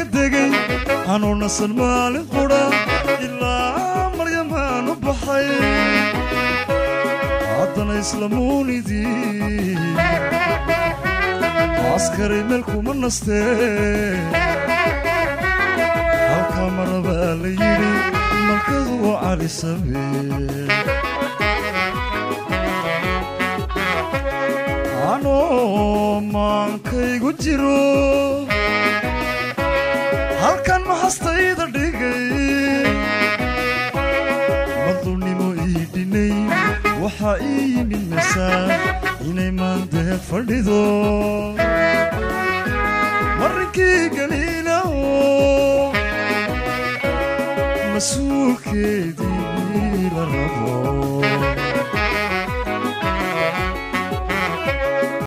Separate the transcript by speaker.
Speaker 1: degay anoo nasan maalin qudha ilaa maryamaan u baxay haddana islamuunidii askari meel kuma nastee halkaa marabaa la yidhi malkadu waa cali sabee anoo maankaygu jiro halkan maxastayda dhigay madulnimo ii dhinay waxaa ii yimid masaan inay maandeed fadhido marinkii galiilaho mas-uulkeedii la rabo